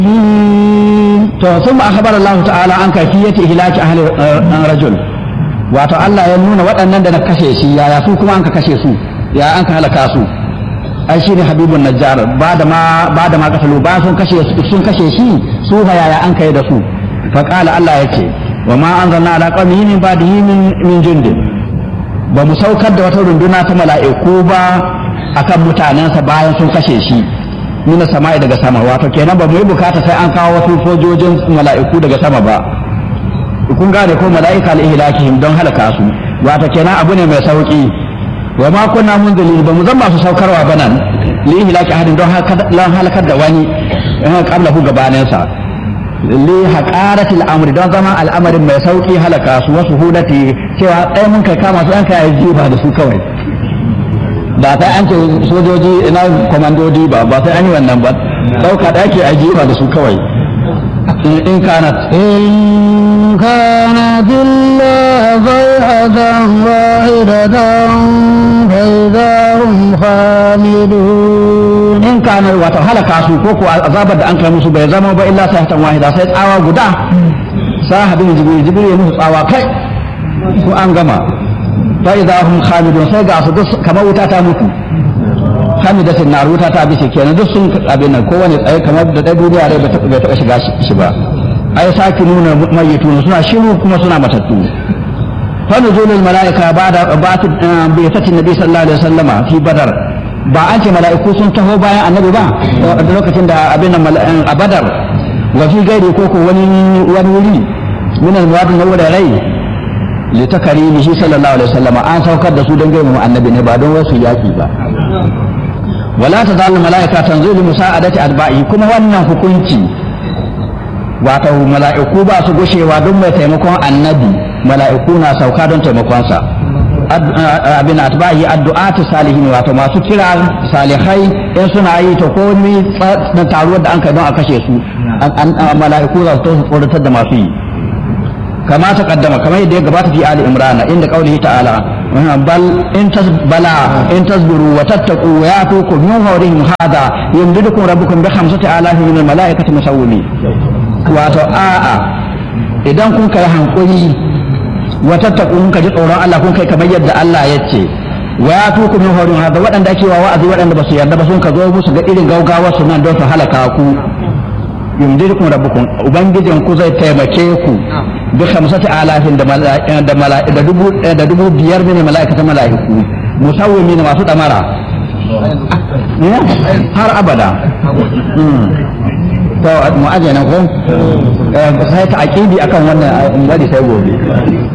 to sun ma akhbar Allah ta'ala an kafiyati ihlaki ahli rajul wato Allah ya nuna waɗannan da na kashe shi yaya su kuma an ka kashe su ya an ka halaka su ai shi ne habibun najjar ba da ma ba da ma kasalu ba sun kashe sun kashe shi su fa yaya an kai da su fa qala Allah yace wa ma anzalna ala qawmihi min ba'dihi min min jundin ba mu saukar da wata runduna ta mala'iku ba akan mutanensa bayan sun kashe shi mina sama'i daga sama wato kenan ba mu yi bukata sai an kawo wasu sojojin mala'iku daga sama ba kun gane ko mala'ika al-ihlakihim don halaka su wato kenan abu ne mai sauki wa ma kunna munzilin ba mu zan masu saukarwa ba nan li ihlaki ahadin don halakar da wani qablahu gabanin sa li haqarati al-amri don zama al'amarin mai sauki halaka su wasu hudati cewa ɗaya mun kai kama su an kai jiba da su kawai ba sai an ce sojoji ina komandodi ba ba sai an yi wannan ba dauka da ake ajiba da su kawai in kanat إن كانت إلا صيحة واحدة فإذا هم خامدون in kana wato halaka su ko ko azabar da an kai musu bai zama ba illa sayhatan wahida sai tsawa guda sahabin jibril jibril ya musu tsawa kai ko an gama fa idza hum khamidun sai ga su duk kamar wuta ta mutu hamidatin nar wuta ta bishe kenan duk sun abin nan kowane tsaye kamar da dai duniya rai bai taɓa shiga shi ba ai saki nuna mayyitun suna shiru kuma suna matattu fa nuzulul malaika ba'da ba'at bi fatin nabi sallallahu alaihi wasallama fi badar ba an ce mala'iku sun taho bayan annabi ba da lokacin da abin nan a badar wa fi gairi ko ko wani wani wuri min al-muwadin na wurare li takarimihi sallallahu alaihi wasallama an saukar da su don girmama annabi ne ba don wasu yaki ba wala tazalu malaika tanzilu musa'adati adba'i kuma wannan hukunci wato mala'iku ba su gushewa don mai taimakon annabi mala'iku na sauka don taimakonsa abin atba'i addu'atu salihin wato masu kira salihai in suna yi to ko ni na taruwar da an kai don a kashe su mala'iku za su su tsoratar da masu yi kama ta kaddama kamar yadda ya gabata fi ali imran inda qaulihi ta'ala bal in tasbala in tasbiru wa tattaqu wa yatukum min fawrihim hada yumdidukum rabbukum bi khamsati alafi min al malaikati musawwimin wato a'a idan kun kai hankuri wa tattaku kun ji tsoron Allah kun kai kamar yadda Allah ya ce wa ya tuku min horin hada waɗanda ake wa wa'azi waɗanda ba su yarda ba sun ka zo musu ga irin gaugawa su nan don su halaka ku yumdidukum rabbukum ubangijin ku zai taimake ku bi khamsati alafin da da da dubu da dubu biyar ne mala'ikatan mala'iku musawwimin masu damara har abada to mu aje nan ko sai ta aqidi akan wannan bari sai gobe